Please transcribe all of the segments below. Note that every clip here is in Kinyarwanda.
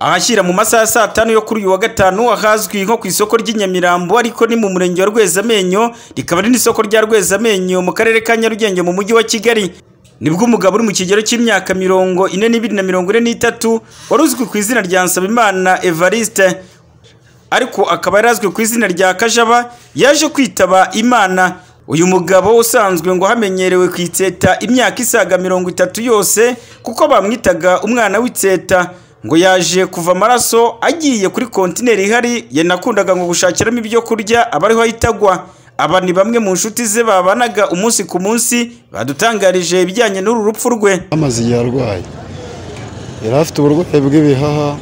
ahashyira mu masaha ya saa tanu yo kuri uyu wa gatanu ahazwi nko ku isoko ry'i Nyamirambo ariko ni mu murenge wa Rwezamenyo rikaba ari n'isoko rya Rwezamenyo mu karere ka Nyarugenge mu mujyi wa Kigali nibwo umugabo uri mu kigero cy'imyaka mirongo ine n'ibiri na mirongo ine n'itatu wari uzwi ku izina rya Nsabimana Evariste ariko akaba yari azwi ku izina rya Kajaba yaje kwitaba Imana uyu mugabo usanzwe ngo hamenyerewe ku itseta imyaka isaga mirongo itatu yose kuko bamwitaga umwana w'itseta ngo yaje kuva amaraso agiye kuri kontineri ihari yanakundaga ngo gushakiramo ibyo kurya abariho ahitagwa aba ni bamwe mu nshuti ze babanaga umunsi ku munsi badutangarije ibijyanye n'uru rupfu rwe amaze igihe arwaye yari afite uburwayi bw'ibihaha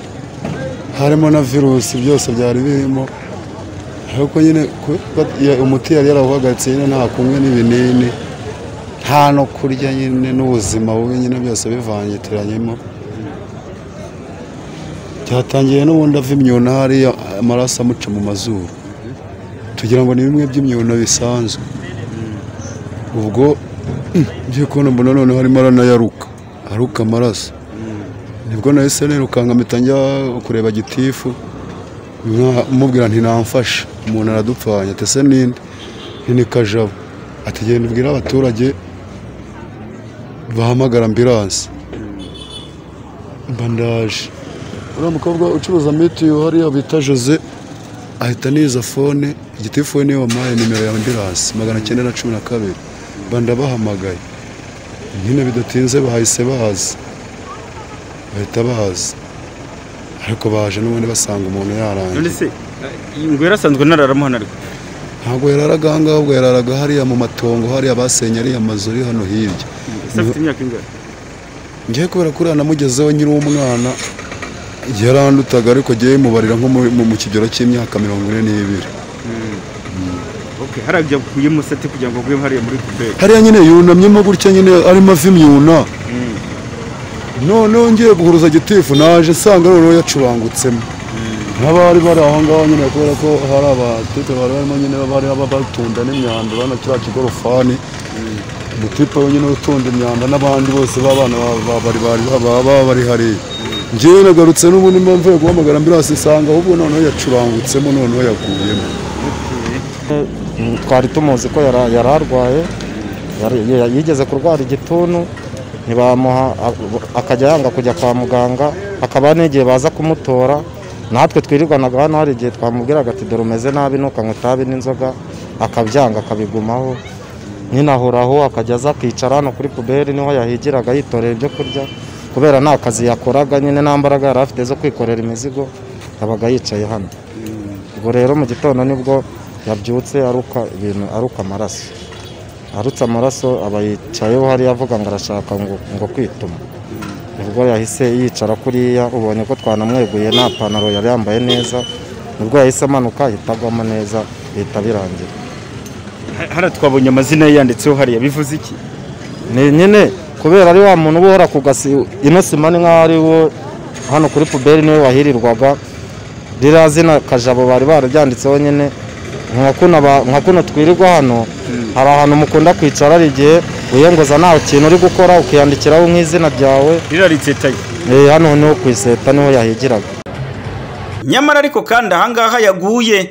harimo na virusi byose byari birimo ariko nyine umuti yari yarawuhagatse nyine nta kumwe n'ibinini nta no kurya nyine n'ubuzima bubi nyine byose bivangitiranyemo byatangiye n'ubundi ava imyuna hariya amaraso amuca mu mazuru tugira ngo ni bimwe by'imyuna bisanzwe ubwo byo kubona mbona noneho arimo aranayaruka aruka amaraso nibwo nahise nirukanka mpita njya kureba gitifu mubwira nti namfasha umuntu aradupfanya ati ese ninde ni kajabo atagenda ubwira abaturage bahamagara ambiranse mbandaje uriya mukobwa ucuruza mitiyu hariya bita jose ahita niza fone igitifu niyo wamuhaye nimero ya ambiranse magana cyenda na cumi na kabiri banda bahamagaye nyine bidatinze bahise baza bahita baza ariko baje n'ubundi basanga umuntu yarangiye se ngo yarasanzwe ntararamuhana ariko ntabwo yararaga aha ngaha ahubwo yararaga hariya mu matongo hariya basenye ariya amazu ari hano hirya ese afite imyaka ingahe ngiye kubera kuriya namugezeho nyiri umwana yarandutaga ariko agiye yimubarira nko mu kigero cy'imyaka mirongo ine n'ibiri hari ajya ku musate kugira ngo agwe hariya muri puberi hariya nyine yunamyemo gutya nyine arimo ava imyuna noneho ngiye guhuruza gitifu naje nsanga noneho yacurangutsemo nk'abari bari aho ngaho nyine kubera ko hari abatipe bari barimo nyine bari batunda n'imyanda bana kiriya kigorofani umutipe wenyine utunda imyanda n'abandi bose b'abana baba bari hariya ngewe nagarutse n'ubundi mpamvu yo guhamagara ambiranse isanga ahubwo noneho yacurangutsemo noneho yaguyemo twari tumuzi ko yari arwaye yigeze kurwara igituntu ntibamuha akajya yanga kujya kwa muganga hakaba n'igihe baza kumutora natwe twirirwanaga hano hari igihe twamubwiraga ati dore umeze nabi ntukanywe itabi n'inzoga akabyanga akabigumaho nyine ahoraho akajya aza akicara hano kuri puberi niho yahigiraga yitorera ibyo kurya kubera nta kazi yakoraga nyine nta mbaraga yari afite zo kwikorera imizigo yabaga yicaye hano ubwo rero mu gitondo nibwo yabyutse aruka ibintu aruka amaraso arutse amaraso aba yicayeho hariya avuga ngo arashaka ngo kwituma ubwo yahise yicara kuriya ubonye ko twanamweguye nta pantaro yari yambaye neza nibwo yahise amanuka ahitagwamo neza bihita birangira hano twabonye amazina ye yanditseho hariya bivuze iki ni nyine kubera ari wa muntu uba uhora ku gasi ino sima ni nk'aho ari wo hano kuri puberi niwe wahirirwaga ririya zina kajabo bari bararyanditseho nyine nka kuno twirirwa hano hari ahantu mukunda kwicara hari igihe wiyenguza nta kintu uri gukora ukiyandikiraho nk'izina ryawe ririya ritsetaye hano niho ku iseta niho yahigiraga nyamara ariko kandi ahangaha yaguye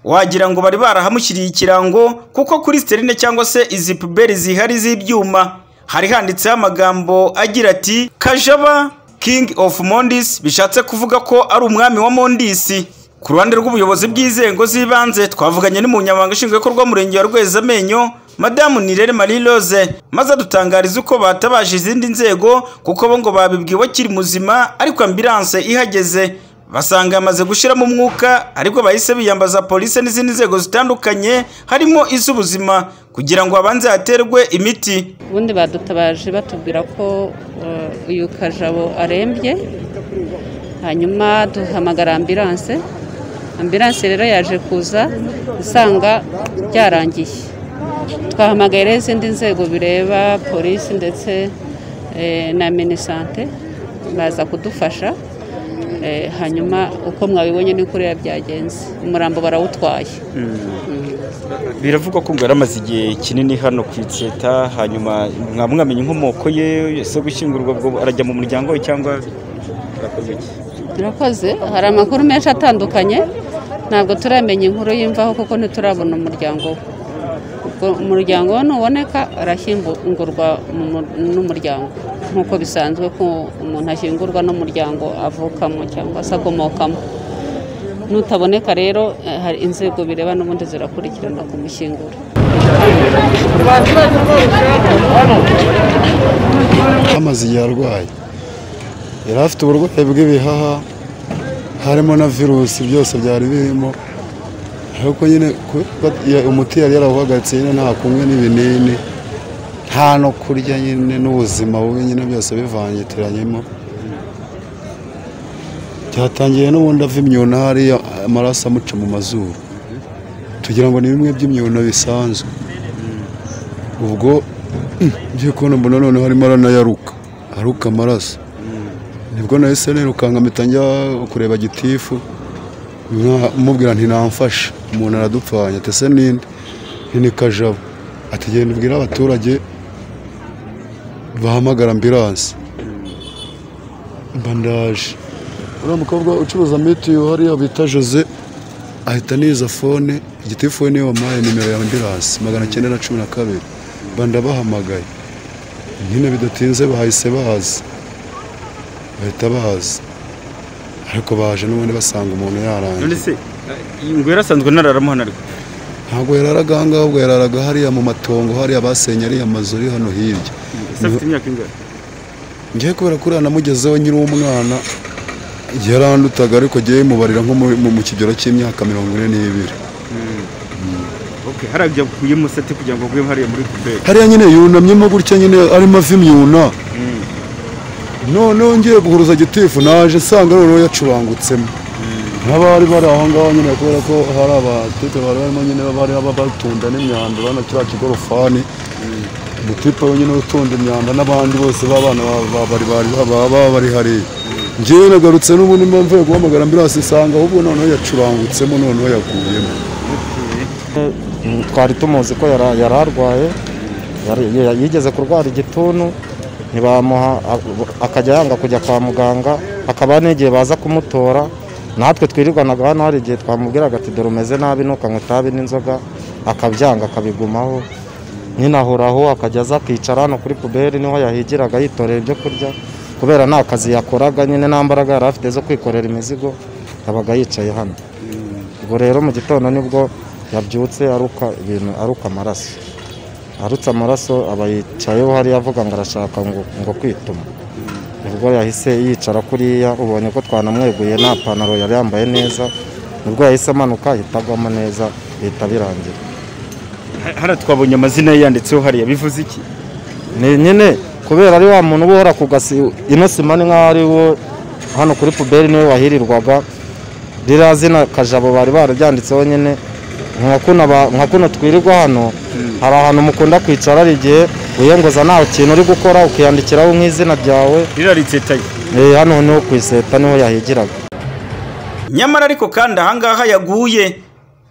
wagira ngo bari barahamushyiriye ikirango kuko kuri siterine cyangwa se izi puberi zihari z'ibyuma hari handitseho amagambo agira ati kajaba king of mondis bishatse kuvuga ko ari umwami wa mondisi ku ruhande rw'ubuyobozi bw'inzego z'ibanze twavuganye n'umunyamabanga nshingwabikorwa w'umurenge wa rwezamenyo madamu nirere marie rose maze adutangariza uko batabaje izindi nzego kuko bo ngo babibwiwe akiri muzima ariko ambiranse ihageze basanga yamaze gushyiramo umwuka ariko bahise biyambaza polisi n'izindi nzego zitandukanye harimo iz'ubuzima kugira ngo habanze haterwe imiti ubundi badutabaje batubwira ko uyu kajabo arembye hanyuma duhamagara ambiranse ambiranse rero yaje kuza usanga byarangiye twahamagaye rero izindi nzego bireba polisi ndetse na minisante baza kudufasha hanyuma uko mwabibonye ni kuriya byagenze umurambo barawutwaye biravugwa ko ngo yaramaze igihe kinini hano ku itseta hanyuma mwamwamenye inkomoko ye ese gushyingurwa arajya mu muryango we cyangwa arakoze iki birakoze hari amakuru menshi atandukanye ntabwo turamenya inkuru y'imvaho kuko ntiturabona umuryango we ubwo umuryango we nuboneka arashyingurwa mu mur- n'umuryango nk'uko bisanzwe ko umuntu ashyingurwa n'umuryango avukamo cyangwa se akomokamo nutaboneka rero eh, hari inzego bireba n'ubundi zirakurikirana kumushyingura amaze igihe arwaye yari afite uburwayi bw'ibihaha harimo na virusi byose byari birimo ariko nyine kuko ya- umuti yari yarawuhagatse nyine nta kunywa n'ibinini nta no kurya nyine n'ubuzima bubi nyine byose bivangitiranyemo byatangiye n'ubundi ava imyuna hariya amaraso amuca mu mazuru tugira ngo ni bimwe by'imyuna bisanzwe ubwo ngiye kubona mbona noneho arimo aranayaruka aruka amaraso nibwo nahise nirukanka mpita njya kureba gitifu mwa- mubwira nti namfasha umuntu aradupfanye ati ese ninde Nti ni kajabo ati genda ubwire abaturage bahamagara ambiranse mba ndaje uriya mukobwa ucuruza mitiyu hariya bita jose ahita niza fone igitifu we niyo wampaye nimero ya ambiranse magana cyenda na cumi na kabiri mba ndabahamagaye nyine bidatinze bahise baza bahita baza ariko baje n'ubundi basanga umuntu yarangiye none se ngo yarasanzwe ntararamuhanarwa ntabwo yararaga aha ngaha ahubwo yararaga hariya mu matongo hariya basenye ariya mazu ari hano hirya ese afite imyaka ingahe ngiye kubera ko uriya namugezeho nyiri umwana yarandutaga ariko agiye yimubarira nko mu- mu- mu kigero cy'imyaka mirongo ine n'ibiri okay harajya kuyemo sati kugira ngo agwe hariya muri kuberi hariya nyine yunamyemo gutya nyine arimo ava imyuna noneho ngiye guhuruza gitifu naje nsanga noneho yacurangutsemo n'abari bari aho ngaho nyine kubera ko hari abatipe bari barimo nyine bari baba batunda n'imyanda urabona kiriya kigorofani umutipe wenyine utunda imyanda n'abandi bose b'abana ba- ba- bari bari baba baba bari hariya ngewe nagarutse n'ubundi mba mvuye guhamagara ambiranse nsanga ahubwo noneho yacurangutsemo noneho yaguyemo Mm, twari tumuzi ko yara- yari arwaye yari- ya- yigeze kurwara igituntu ntibamuha a- akajya yanga kujya kwa muganga hakaba n'igihe baza kumutora natwe twirirwanaga hano hari igihe twamubwiraga ati dore umeze nabi ntukanywa itabi n'inzoga akabyanga akabigumaho nyine ahora aho akajya aza akicara hano kuri puberi niho yahigiraga yitorera ibyo kurya kubera nta kazi yakoraga nyine nta mbaraga yari afite zo kwikorera imizigo yabaga yicaye hano ubwo rero mu gitondo nibwo yabyutse aruka ibintu aruka amaraso arutse amaraso aba yicayeho hariya avuga ngo arashaka ngo, ngo kwituma ubwo yahise yicara kuriya ubonye ko twanamweguye nta pantaro yari yambaye neza nibwo yahise amanuka ahita agwamo neza bihita birangira hara twabonye amazina ye yanditseho hariya bivuze iki ni nyine kubera ari wa muntu uba uhora ku gasi ino sima ni nkaho ari wo hano kuri puberi niwe wahirirwaga ririya zina kajabo bari bararyanditseho nyine nka kuno aba- nka kuno twirirwa hano hari ahantu mukunda kwicara hari igihe wiyenguza nta kintu uri gukora ukiyandikiraho nk'izina ryawe riraritetaye Eh, hano niho ku iseta niho yahigiraga nyamara ariko kandi ahangaha yaguye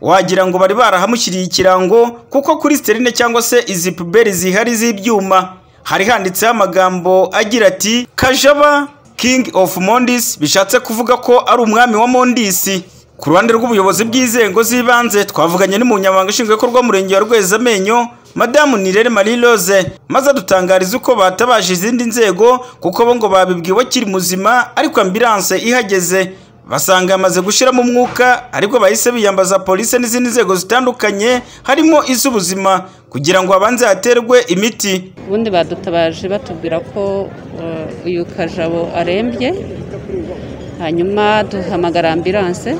wagira ngo bari barahamushyiriye ikirango kuko kuri sterine cyangwa se izi puberi zihari z'ibyuma hari handitseho amagambo agira ati kajaba king of mondis bishatse kuvuga ko ari umwami wa mondisi ku ruhande rw'ubuyobozi bw'inzego z'ibanze twavuganye n'umunyamabanga nshingwabikorwa w'umurenge wa rwezamenyo madamu nirere marie rose maze adutangariza uko batabaje izindi nzego kuko bo ngo babibwiwe akiri muzima ariko ambiranse ihageze basanga yamaze gushyiramo umwuka ariko bahise biyambaza polisi n'izindi nzego zitandukanye harimo iz'ubuzima kugira ngo habanze haterwe imiti ubundi badutabaje batubwira ko eh, uyu kajabo arembye hanyuma duhamagara ambiranse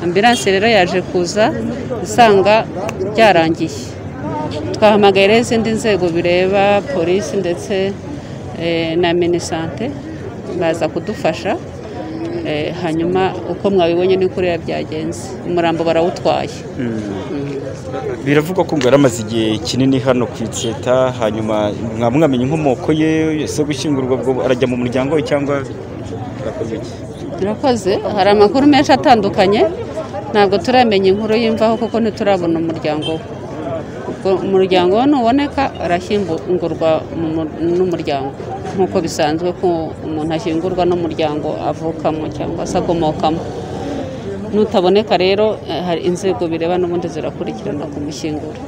ambiranse rero yaje kuza isanga byarangiye twahamagaye rero izindi nzego bireba polisi ndetse eh, na minisante baza kudufasha eh, hanyuma uko mwabibonye ni kuriya byagenze umurambo barawutwaye biravugwa ko ngo yaramaze igihe kinini hano ku itseta hanyuma mwamwamenye inkomoko ye se gushyingurwa ubwo arajya mu muryango we cyangwa arakoze iki birakoze hari amakuru menshi atandukanye ntabwo turamenya inkuru y'imvaho kuko ntiturabona umuryango we ubwo umuryango we nuboneka arashyingurwa mu mur- n'umuryango nk'uko bisanzwe ko umuntu ashyingurwa n'umuryango avukamo cyangwa se akomokamo nutaboneka rero eh, hari inzego bireba n'ubundi zirakurikirana kumushyingura